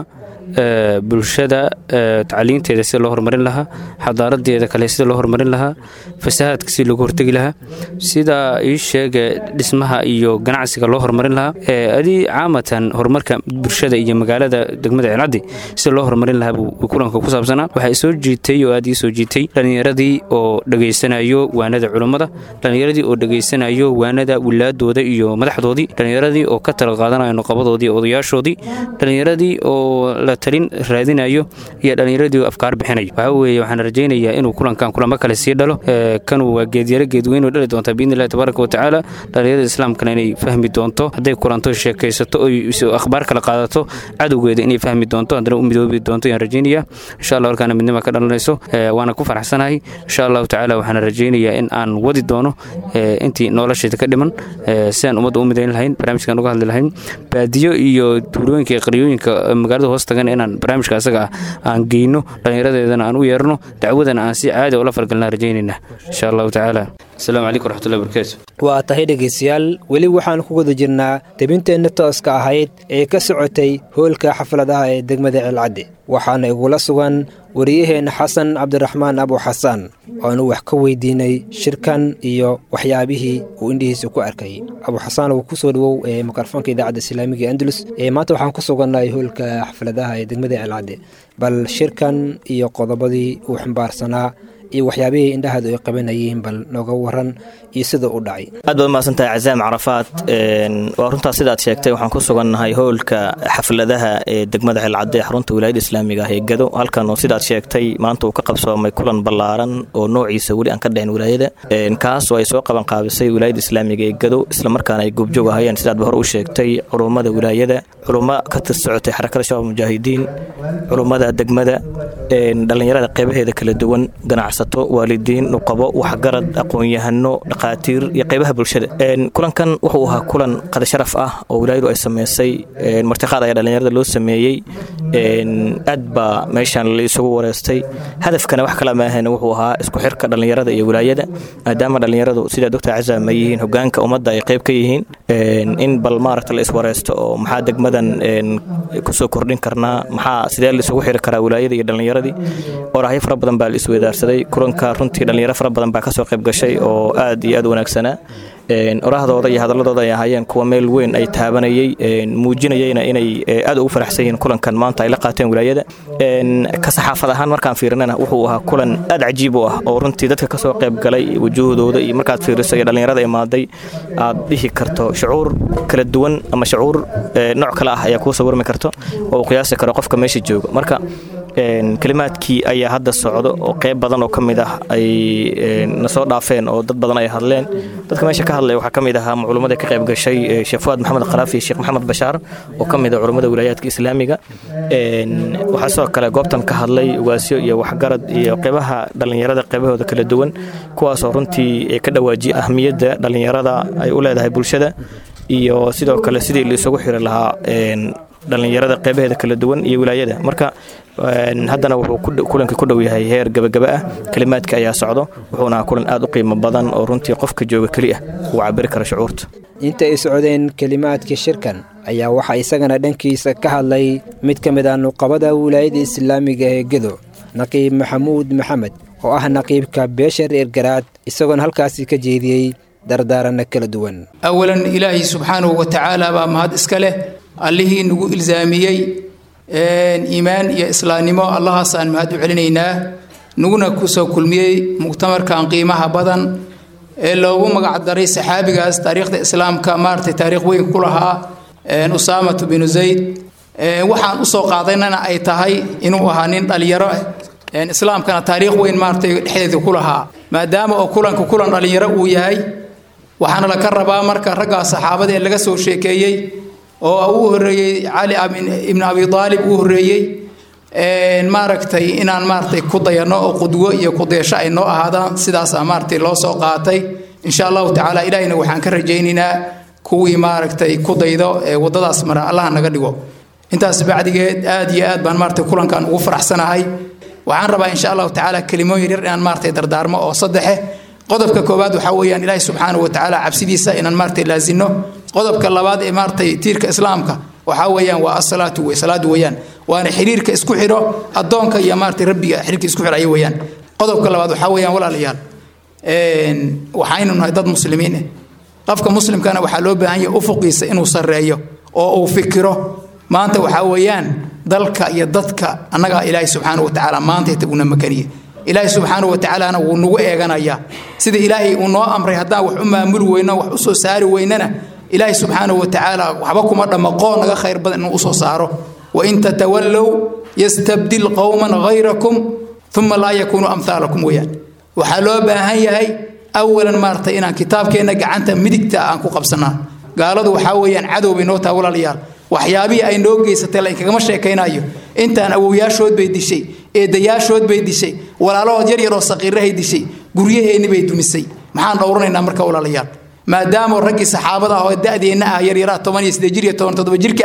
bulshada tacliinteeda sida loo horumarin lahaa xadaaradeeda kale sida loo horumarin lahaa fasahaadka si loogu hortegi lahaa sida ii sheega dhismaha iyo ganacsiga loo horumarin lahaa adii caamatan horumarka bulshada iyo magaalada degmada ceelcaddi sida loo horumarin lahaa buu kulanka ku saabsanaa waxaa soo jiitay oo aad ii soo jiitay dhallinyaradii oo dhegaysanayo waanada culummada dhallinyaradii oo dhegaysanayo waanada wilaadooda iyo madaxdoodii dhallinyaradii oo ka tala qaadanayo nuqabadoodii odayaashoodii dhallinyaradii oo la talin raadinayo iyo dhallinyaradii afkaar bixinayo waxaa weeye waxaan rajaynayaa inuu kulankan kulamo kale sii dhalo kanu waa geedyaro geedweyn oo dhali doonta biidni illahi tabaaraka wa tacaala dhallinyarada islaamkana inay fahmi doonto hadday kulanto sheekaysato oy akhbaar kala qaadato cadowgeeda inay fahmi doonto haddana u midoobi doonto ayaan rajaynaya insha allah halkaana midnima ka dhalanayso waana ku faraxsanahay insha allahu tacaala waxaan rajaynayaa in aan wadi doono intii nolosheeda ka dhiman sidaan ummadda u midayn lahayn barnaamijkan uga hadli lahayn baadiyo iyo tuulooyinka iyo qaryooyinka magaalada hoos tagan inaan barnaamijka asaga ah aan geyno dhallinyaradeedana aan u yeerno dacwadana aan si caadi ula fargalnaa rajaynayna insha allahu tacaala asalaamu calaykum waraxmatullahi barakatu waa tahay dhegaystayaal weli waxaan ku guda jirnaa debinteenna tooska ahayd ee ka socotay hoolka xafladaha ee degmada ceelcadde waxaana igula sugan wariyaheenna xasan cabdiraxmaan abu xasaan oanu wax ka weydiinay shirkan iyo waxyaabihii uu indhihiisa ku arkay abu xasaan uu ku soo dhawow ee mikrofoonka idaacadda islaamiga ee andalus ee maanta waxaan ku sugannahay hoolka xafladaha ee degmada ceelcadde bal shirkan iyo qodobadii uu xambaarsanaa iyo waxyaabihii indhahaadu ay qabanayeen bal nooga waran iyo sida u dhacay aad baad mahadsantahay cazaam carafaad waa runtaas sidaad sheegtay waxaan ku sugannahay hoolka xafladaha ee degmada xelcadde xarunta wilaayada islaamiga ah ee gado halkan oo sidaad sheegtay maanta uu ka qabsoomay kulan ballaaran oo noociisa weli aan ka dhicin wilaayada kaas oo ay soo qaban qaabisay wilaayada islaamiga ee gado islamarkaana ay goobjoog ahayeen sidaadba hore u sheegtay culummada wilaayada culummo ka tir socotay xarakada shabaab mujaahidiin culummada degmada dhallinyarada qeybaheeda kala duwan ganacsato waalidiin nuqabo waxgarad aqoon-yahano dhaqaatiir iyo qeybaha bulshada kulankan wuxuu ahaa kulan qada sharaf ah oo wilaayadu ay sameysay martiqaad ayaa dhallinyarada loo sameeyey aad baa meeshan la isugu wareystay hadafkana wax kala maahan wuxuu ahaa isku xirka dhallinyarada iyo wilaayada maadaama dhallinyaradu sidaa doctor cazaam ay yihiin hogaanka ummadda ay qeyb ka yihiin in bal maaragta la iswareysto oo maxaa degmadan kusoo kordhin karnaa maxaa sidee la isugu xiri karaa wilaayada iyo dhallinyaradii orahyo fara badan baa la isweydaarsaday kulanka runtii dhallinyaro fara badan baa kasoo qayb gashay oo aad iyo aad wanaagsanaa orahdooda iyo hadaladooda ay ahaayeen kuwa meel weyn ay taabanayey muujinayeyna inay aad ugu faraxsan yihiin kulankan maanta ay la qaateen wilaayada ka saxaafad ahaan markaan fiirinana wuxuu ahaa kulan aad cajiib u ah oo runtii dadka kasoo qayb galay wujuuhdooda iyo markaad fiiriso iyo dhallinyarada imaaday aad dhihi karto shucuur kala duwan ama shucuur nooc kale ah ayaa kuu sawirmi karto oo uu qiyaasi karo qofka meesha jooga marka kelimaadkii ayaa hadda socdo oo qeyb badan oo ka mid ah ay na soo dhaafeen oo dad badan ay hadleen dadka meesha ka hadlaya waxaa ka mid ahaa culummada ka qayb gashay sheekh fuaad maxamed kharaaf iyo sheekh maxamed bashaar oo ka mid ah culummada wilaayaadka islaamiga waxaa sidoo kale goobtan ka hadlay ugaasyo iyo waxgarad iyo qeybaha dhallinyarada qeybahooda kala duwan kuwaasoo runtii ka dhawaajiyay ahmiyadda dhallinyarada ay u leedahay bulshada iyo sidoo kale sidii la isugu xiri lahaa dhallinyarada qeybaheeda kala duwan iyo wilaayada marka haddana wuxuu kulanka ku dhow yahay heer gabagaba ah kelimaadka ayaa socdo wuxuuna kulan aad u qiimo badan oo runtii qofka jooga keli ah uu cabiri kara shucuurta inta ay socdeen kelimaadka shirkan ayaa waxaa isagana dhankiisa ka hadlay mid ka mid ah nuqabada wilaayada islaamiga ee gedo naqiib maxamuud maxamed oo ah naqiibka beesha reer garaad isagoona halkaasi ka jeediyey dardaaranna kala duwan awalan ilaahay subxaanahu wa tacaala baa mahad iska leh allihii nagu ilsaamiyey iimaan iyo islaamnimo allahaasaan mahad u celinaynaa naguna kusoo kulmiyey muctamarkan qiimaha badan ee loogu magacdaray saxaabigaas taariikhda islaamka maaragtay taariikh weyn ku lahaa usaamatu binu zayd waxaan usoo qaadaynana ay tahay inuu ahaa nin dhalinyaro ah islaamkana taariikh weyn maaragtay dhexdeeda ku lahaa maadaama oo kulanka kulan dhalinyaro uu yahay waxaana laka rabaa marka raggaa saxaabada ee laga soo sheekeeyey oo uu horeeyey cali ibn abi aalib uu horeeyey maaragtay inaan maaragtay ku dayano oo qudwo iyo kudeesho ay noo ahaadaan sidaasaa maaragtay loo soo qaatay insha allahu tacaala ilaahina waxaan ka rajaynaynaa kuwii maaragtay ku daydo ee waddadaas mara allaha naga dhigo intaas bacdigeed aad iyo aad baan maaragtay kulankan ugu faraxsanahay waxaan rabaa insha allahu tacaala kelimooyin yar inaan maaragtay dardaarmo oo saddexe qodobka koowaad waxaa weeyaan ilaahi subxaanahu wa tacaala cabsidiisa inaan maaragtay laasino qodobka labaad ee maaragtay tiirka islaamka waxaa weeyaan waa asalaatu wey salaadu weeyaan waana xiriirka isku xidho addoonka iyo maaragtay rabbiga xiriirka isku xidhaya weeyaan qodobka labaad waxaa weeyaan walaalayaal waxaynu nahay dad muslimiin ah qofka muslimkana waxaa loo baahan yahay ufuqiisa inuu sarreeyo oo uu fikiro maanta waxaa weeyaan dalka iyo dadka annagaa ilaahay subxaana wa tacaala maanta una makaniye ilaahay subxaana wa tacaalana wuu nagu eeganayaa sida ilaahay uu noo amray haddaan wax u maamuli weyno wax u soo saari weynana ilaahay subxaana wa tacaala waxba kuma dhammaqoo naga khayr badan inuu usoo saaro wain tatawallow yastabdil qowman hayrakum uma laa yakuunu amhaalakum weeyaan waxaa loo baahan yahay awalan maaragtay inaan kitaabkeenna gacanta midigta aan ku qabsanaa gaaladu waxaa weeyaan cadow bay noo taha walaalayaal waxyaabihii ay noo geysatay lainkagama sheekaynayo intaan awowyaashood bay dishay eedayaashood bay dishay walaalahood yar yaroo saqiirahay dishay guryaheenni bay dumisay maxaan dhowranaynaa marka walaalayaal maadaama raggii saxaabada ah oo da'deenna ah yaryaraa toban iyo siddeed jir iyo toban toddoba jirka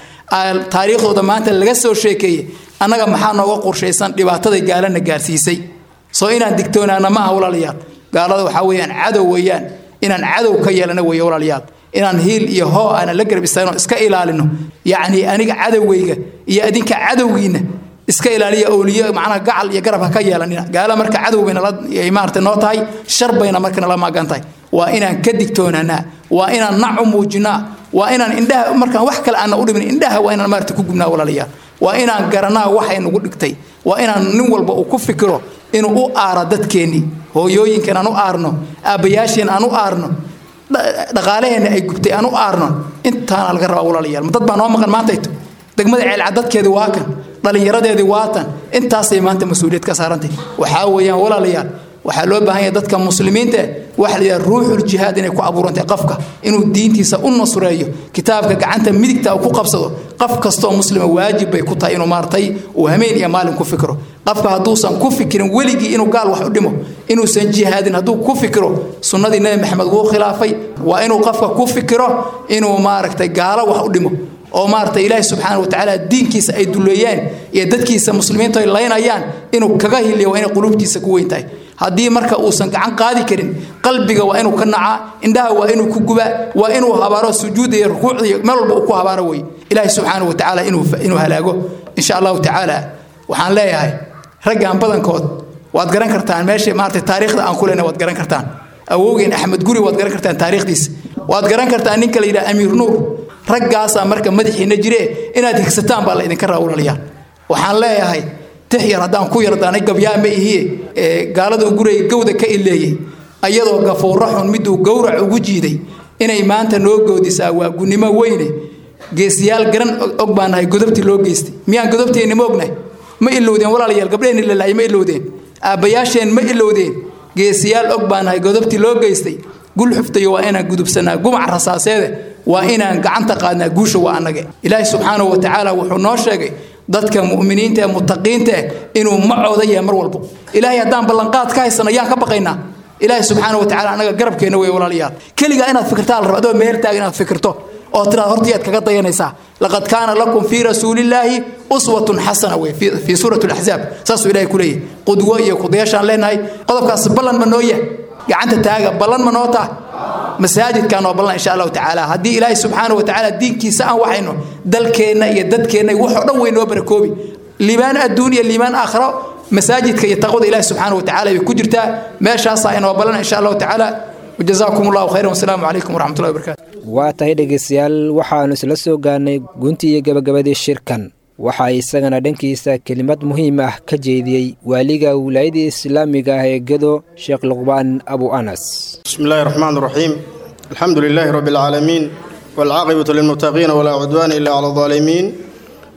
ah taariikhdooda maanta laga soo sheekeeyey annaga maxaa nooga qorshaysan dhibaataday gaalana gaarsiisay soo inaan digtoonaana ma aha walaalayaal gaalada waxaa weeyaan cadow weeyaan inaan cadow ka yeelana weeye walaalayaal inaan hiil iyo hoo aanan la garab istaagno iska ilaalino yacni aniga cadowgayga iyo adinka cadowgiina iska ilaaliya awliyo macnaha gacal iyo garab ha ka yeelanina gaala marka cadow bayna maarata noo tahay shar bayna markana la maagan tahay waa inaan ka digtoonaanaa waa inaan nacu muujinaa waa inaan indhaha markaan wax kale aanna u dhimin indhaha waa inaan maarata ku gubnaa walaalayaal waa inaan garanaa waxay nagu dhigtay waa inaan nin walba uu ku fikiro inuu u aaro dadkeennii hooyooyinkan aan u aarno aabbayaasheen aan u aarno dhaqaalaheenna ay gubtay aan u aarno intaana laga rabaa walaalayaal dad baa noo maqan maantayto degmada ceelcad dadkeedii waa kan dhallinyaradeedii waa tan intaasay maanta mas-uuliyad ka saarantay waxaa weeyaan walaalayaal waxaa loo baahan yahay dadka muslimiinta waxa la yidhaha ruuxul jihaad inay ku abuurantay qofka inuu diintiisa u nasreeyo kitaabka gacanta midigta uu ku qabsado qof kastoo muslima waajib bay ku tahay inuu maartay uu hameen iyo maalin ku fikiro qofka hadduusan ku fikirin weligii inuu gaal wax u dhimo inuusan jihaadin hadduu ku fikiro sunnadii nebi maxamed wuu khilaafay waa inuu qofka ku fikiro inuu maaragtay gaalo wax u dhimo oo maaragtay ilaahi subxaana wa tacaala diinkiisa ay duleeyaan iyo dadkiisa muslimiintu ay laynayaan inuu kaga hiliyo waa inay quluubtiisa ku weyn tahay haddii marka uusan gacan qaadi karin qalbiga waa inuu ka nacaa indhaha waa inuu ku gubaa waa inuu habaaro sujuudda iyo rukuucda iyo meel walba uu ku habaaro wey ilaahi subxaana wa tacaala inuu inuu halaago insha allahu tacaala waxaan leeyahay raggan badankood waad garan kartaan meesha maaragtay taariikhda aan ku leenahay waad garan kartaan awowgeen axmed guri waad garan kartaan taariikhdiisa waad garan kartaan ninka la yidhaha amiir nuur raggaasaa marka madaxiina jire inaad higsataan baa la idinka raa walaalayaal waxaan leeyahay tix yar haddaan ku yardaanay gabyaa ma ihiye gaaladuu guraya gowda ka ileeyey ayadoo gafuurra xun miduu gowrac ugu jiiday inay maanta noo goodisaa waa gunnimo weyne geesiyaal garan og baan nahay godobtii loo geystay miyaan godobteenni ma ognahay ma ilowdeen walaalayaal gabdheheenni lalaayay ma ilowdeen aabbayaasheen ma ilowdeen geesiyaal og baan nahay godobtii loo geystay gul xuftayo waa inaan gudubsanaa gumac rasaaseede waa inaan gacanta qaadnaa guusha waa annage ilaahi subxaanahu wa tacaala wuxuu noo sheegay dadka mu'miniinta ee mutaqiinta eh inuu macooda yahay mar walbo ilaahay haddaan ballanqaad ka haysano yaan ka baqaynaa ilaahi subxaana wa tacala annaga garabkeenna wey walaalayaal keligaa inaad fikirtaa la raba adoo meel taagan inaad fikirto oo tiraad hortii aad kaga dayanaysaa laqad kaana lakum fii rasuulillaahi uswatun xasana wey fii suurati alaxzaab saasuu ilahay ku leeyahy qudwo iyo kudayaashaan leenahay qodobkaas ballan ma noo yahay gacanta taaga ballan ma noo taha masaajidkan oo ballan insha allahu tacaala haddii ilaahay subxaana wa tacaala diinkiisa aan waxayno dalkeenna iyo dadkeenna waxoo dhan way noo barakoobi liibaan adduun iyo liibaan aakhiro masaajidka iyo taqwada ilaahi subxaana wa tacaala bay ku jirtaa meeshaasaa inoo ballan insha allahu tacaala wajazaakum allahu khayran wasalaamu calaykum waraxmatullahi wabarakatu waa tahay dhegaystayaal waxaannu isla soo gaarnay guntii iyo gabagabadii shirkan waxaa isagana dhankiisa kelimad muhiim ah ka jeediyey waaliga wilaayadii islaamiga ah ee gedo sheekh luqbaan abu anas بسم الله الرحمن الرحيم الحمد لله رب العالمين والعاقبة للمتقين ولا عدوان إلا على الظالمين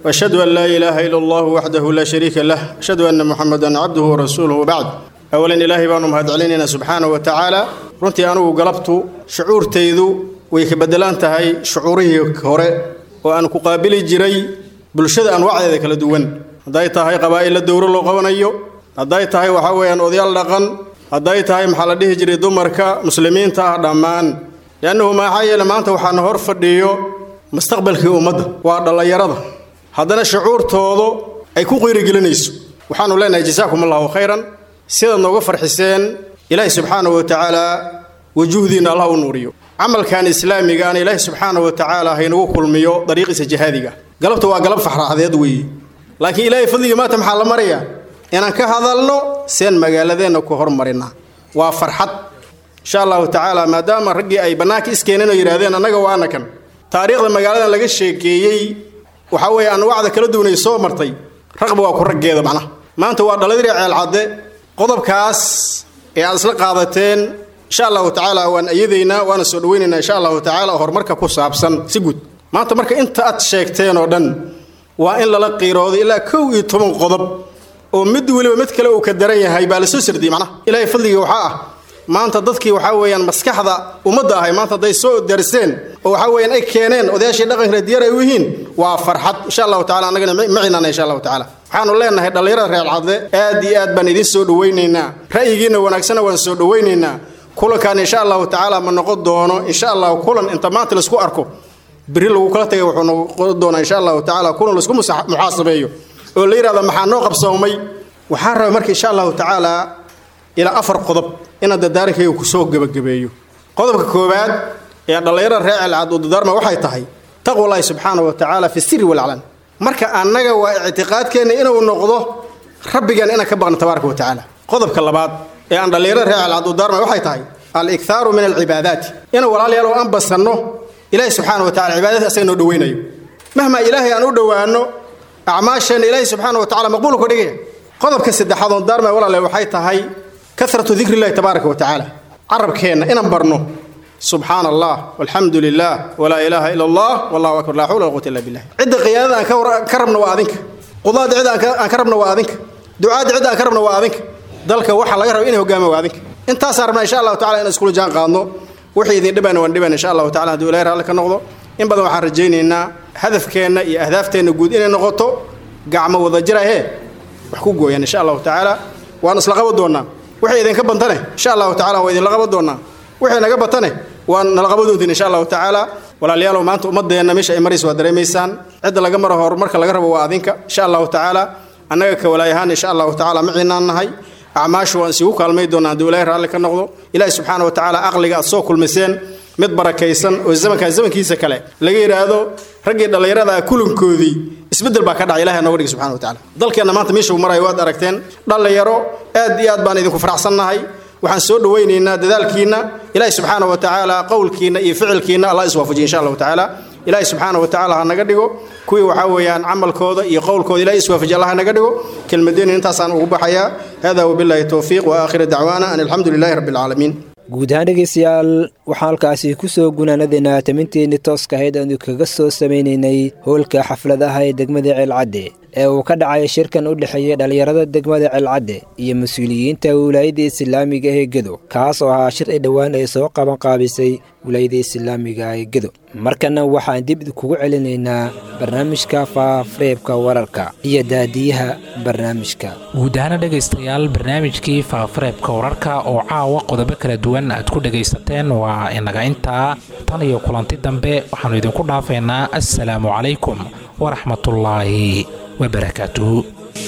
وأشهد أن لا إله إلا الله وحده لا شريك له أشهد أن محمدا عبده ورسوله وبعد أولا إلهي بانو مهد علينا سبحانه وتعالى runtii anugu galabtu shucuurtaydu way ka bedelaan tahay shucuurihii hore oo aan ku qaabili jiray bulshada anwaacdeeda kala duwan hadday tahay qabaa'illa dowro loo qabanayo hadday tahay waxaa weeyaan odayaal dhaqan hadday tahay maxaa la dhihi jiray dumarka muslimiinta ah dhammaan liannahu maxaa yeele maanta waxaana hor fadhiyo mustaqbalkii ummadda waa dhallinyarada haddana shucuurtoodu ay ku qiirigelinayso waxaanu leenahay jasaakum allahu khayran sidaad nooga farxiseen ilaahi subxaanahu wa tacaala wajuhdiina allah u nuuriyo camalkan islaamigaana ilaahi subxaanahu wa tacaala haynagu kulmiyo dariiqiisa jihaadiga galabta waa galab faxraaxdeed weeye laakiin ilaahay fadligii maanta maxaa la marayaa inaan ka hadalno seen magaaladeenna ku hormarina waa farxad insha allahu tacaala maadaama raggii ay bannaanka iskeeneen oo yidhahdeen annaga waana kan taariikhda magaaladan laga sheekeeyey waxaa weeye anwaacda kala duwanay soo martay raqba waa ku raggeeda macnaha maanta waa dhaladiri ceelcadde qodobkaas ee aad isla qaadateen insha allahu tacaala waan ayadaynaa waana soo dhawaynaynaa insha allahu tacaala horumarka ku saabsan si guud maanta marka inta aad sheegteen oo dhan waa in lala qiiroodo ilaa kow iyo toban qodob oo mid weliba mid kale uu ka daran yahay baa la soo sardiyey macnaha ilaahay fadligii waxaa ah maanta dadkii waxaa weeyaan maskaxda ummadda ahay maanta hadday soo darseen oo waxaa weeyaan ay keeneen odayaashii dhaqanka diyaar ay u yihiin waa farxad insha allahu tacala annagana macinana insha allahu tacala waxaanu leenahay dhallinyarada reer cadde aad iyo aad baan idiin soo dhawaynaynaa ra'yigiinna wanaagsana waan soo dhawaynaynaa kulankan insha allahu tacaala ma noqon doono insha allahu kulan inta maanta laisku arko beri lagu kala tagay wuxuu noqon doonaa insha allahu tacaala kulan laisku muxaasabeeyo oo la yidhahda maxaa noo qabsoomay waxaan rabay marka insha allahu tacaala ilaa afar qodob inaan dadaarankayga kusoo gebagabeeyo qodobka koowaad ee dhallinyarada reer celcad uu dadaarma waxay tahay taqwallaahi subxaana wa tacaala fi siri walclan marka annaga waa ictiqaadkeenna inuu noqdo rabbigan inaan ka baqno tabaaraka wa tacaala qodobka labaad ee aan dhallinyarada reer celcad uu dadaarma waxay tahay alikhaaru min alcibaadaati inuu walaalayaal oo aan basanno ilaahi subxaana wa tacala cibaadadii asaga noo dhawaynayo mahma ilaahay aan u dhowaanno acmaasheenna ilaahi subxaana wa tacala maqbuul ka dhigaya qodobka saddexaad oon daarmay walaale waxay tahay kasratu dikri illahi tabaaraka wa tacaala carabkeenna inaan barno subxaana allah walxamdu lilah walaa ilaaha ila allah wallahu akbar laa xawla wala quwata illa billah cidda qiyaadada aan ka rabno waa adinka qudaada cidda aan ka rabno waa adinka ducaadda cidda aan ka rabno waa adinka dalka waxa laga raba inay hogaama waa adinka intaasaan rabnaa insha allahu tacala inaan iskula jaan qaadno wixii idin dhibana waan dhiban insha allahu tacala hadduu ilahay raalli ka noqdo in badan waxaan rajaynaynaa hadafkeenna iyo ahdaafteenna guud inay noqoto gacmo wada jirahee wax ku gooyaan insha allahu tacaala waan isla qaban doonaa wixii idinka bantane insha allahu tacala waa idinla qaban doonaa wixii naga batane waan nala qaban doontiin insha allahu tacaala walaalayaalow maanta ummadeenna meesha ay maraysa waa dareemaysaan cidda laga maro horumarka laga rabo waa adinka insha allahu tacaala annaga ka walaayahaan insha allahu tacaala maciinaan nahay acmaashu waan isigu kaalmay doonaa hadduu ilaahay raalli ka noqdo ilaahi subxaana wa tacaala aqliga aad soo kulmiseen mid barakaysan oo zamankan zamankiisa kale laga yidhaahdo raggii dhallinyarada kulankoodii isbeddel baa ka dhacay ilahay nooga dhigi subxana wa tacala dalkeenna maanta meesha uu marayo waad aragteen dhallinyaro aad iyo aad baan idinku faraxsannahay waxaan soo dhawaynaynaa dadaalkiinna ilaahi subxaana wa tacaala qowlkiinna iyo ficilkiinna allah iswaafajiya insha allahu tacaala ilaahi subxaana wa tacaala ha naga dhigo kuwii waxaa weeyaan camalkooda iyo qowlkooda ilahi iswaafajiya allah ha naga dhigo kelmadeenna intaasaan ugu baxayaa hada wabillahi towfiiq wa aakhira dacwaana an alxamdu lilahi rabbi alcaalamiin guud ahaan dhegeystayaal waxaan halkaasi ku soo gunaanadeynaa taminteennii tooska ahayd aanu kaga soo samaynaynay howlka xafladaha ee degmada ceelcadde ee uu ka dhacay shirkan u dhexeeyey dhallinyarada degmada ceelcadde iyo mas-uuliyiinta wilaayadda islaamiga ee gedo kaas oo ahaa shir ay dhowaan ay soo qaban qaabisay wilaayadda islaamiga ee gedo markana waxaan dib kugu celinaynaa barnaamijka faafareebka wararka iyo daadiyaha barnaamijka guud ahaana dhegaystayaal barnaamijkii faafareebka wararka oo caawa qodobo kala duwan aad ku dhegaysateen waa inaga intaa tan iyo kulanti dambe waxaannu idinku dhaafaynaa assalaamu calaykum waraxmatullaahi wabarakaatuhu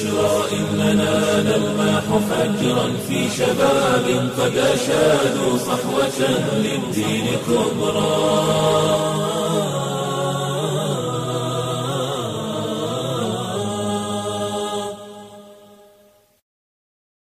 إننا نلمح فجرا في شباب قد أشادوا صحوة للدين كبرى